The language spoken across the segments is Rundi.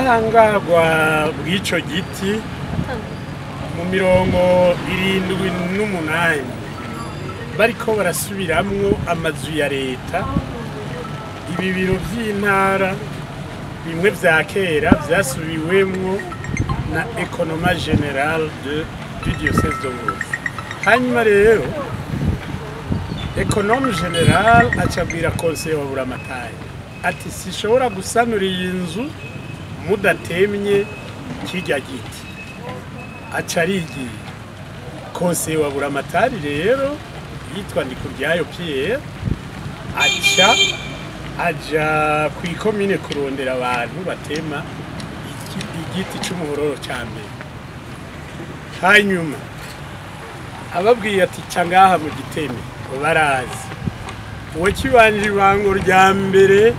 ubudahangarwa bw'ico giti mu mirongo irindwi n'umunani bariko barasubiramwo amazu ya leta ibi biro vy'intara bimwe vya kera vyasubiwemwo na ekonoma general de du diocese de Ngozi hanyuma rero ekonome general acabwira konseye wa buramatari ati sishobora gusanura iyi nzu mudatemye kirya giti aca arigiye konseye wa buramatari rero yitwa ndikuryayo pierre aca aja ku ikomine kurondera abantu batema iki- igiti c'umuhororo ca mbere hanyuma ababwiye ati ca ngaha mu giteme barazi uwo kibanje ibango rya mbere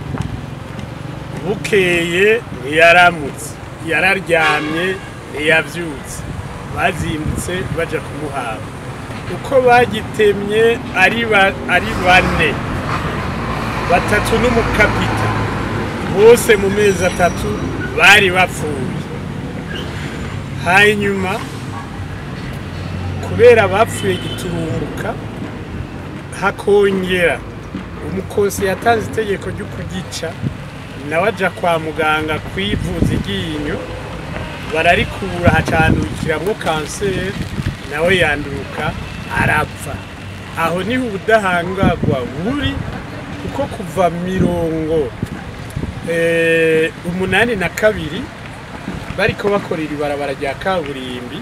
bukeye ntiyaramutse yararyamye ntiyavyutse bazindutse baja kumuhaba uko bagitemye ari ba- ari bane batatu n'umukapita bose mu mezi atatu bari bapfuye hanyuma kubera bapfuye giturumbuka hakongera umukosi yatanze itegeko ryo kugica nawe aja kwa muganga kwivuza iryinyo bararikura hacandukiramwo kanseri nawe yanduruka arapfa aho niho ubudahangarwa buri kuko kuva mirongo eh, umunani na kabiri bariko bakora iri barabara rya kaburimbi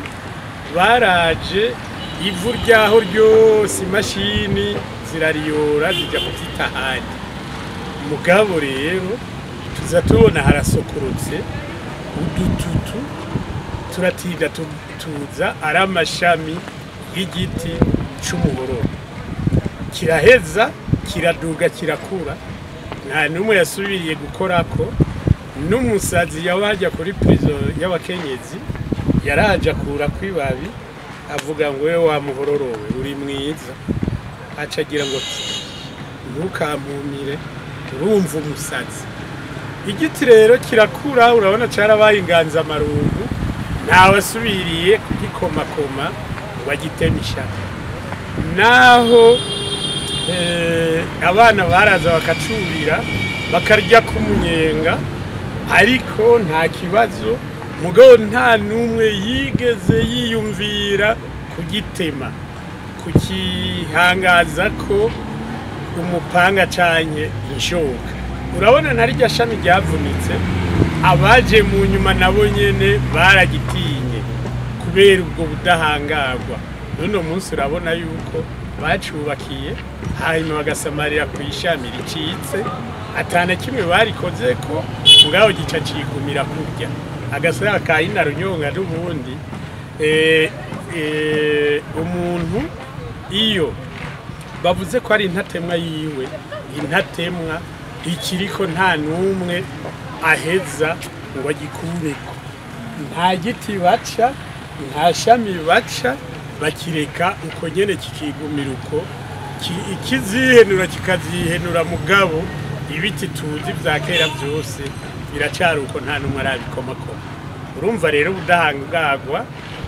baraje ivu ryaho ryose imashini zirariyora zijya kuzita ahandi mugabo rero tuza tubona harasokorotse udututu turatinda tu- tuza ari amashami y'igiti c'umuhororo kiraheza kiraduga kirakura nta n'umwe yasubiriye gukorako n'umusazi yawajya kuri prizo y'abakenyezi yaraje akura kw'ibabi avuga ngo we wamuhororowe uri mwiza aca agira ngo ntukampumire urumva umusazi igiti rero kirakura urabona carabaye inganzamarumbu ntawasubiriye kugikomakoma ngo agiteme ishaka naho eh, abana baraza bakacurira bakarya k'umunyenga ariko nta kibazo mugabo nta n'umwe yigeze yiyumvira kugitema kukihangaza ko umupanga canke inshoka urabona na rya shami ryavunitse abaje mu nyuma nabo nyene baragitinye kubera ubwo budahangarwa n'uno munsi urabona yuko bacubakiye hanyuma bagasamarira ku ishami ricitse atana kimwe barikoze ko ngaho gica cigumira kurya agasaya ka ina runyonga n'ubundi eh, eh, umuntu iyo bavuze ko ari intatemwa yiwe intatemwa ikiriko nta n'umwe aheza ngo agikureko nta giti baca nta shami baca bakireka uko nyene kikigumira uko ki- ikizihenura kikazihenura mugabo ibiti tuzi vya kera vyose biracari uko nta n'umwe arabikomakoma urumva rero ubudahangarwa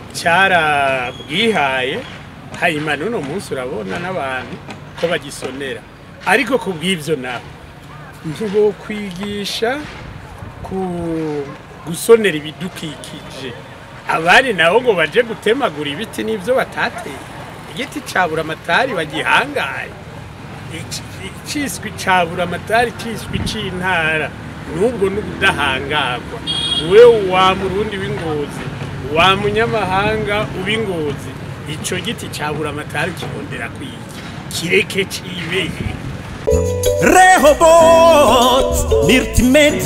carabwihaye hanyuma n'uno munsi urabona n'abantu ko bagisonera ariko ku bw'ivyo naho ntibokwigisha ku gusonera ibidukikije abari nabo ngo baje gutemagura ibiti n'ivyo batateye igiti cabura amatari bagihangaye Ici- iciswi cabura amatari ciswi c'intara n'ubwo n'ubudahangarwa we wa murundi w'ingozi wa munyamahanga ub'ingozi ico giti cabura amatari ukirondera kwiki kireke cibeye Rehoboth, Nirtimed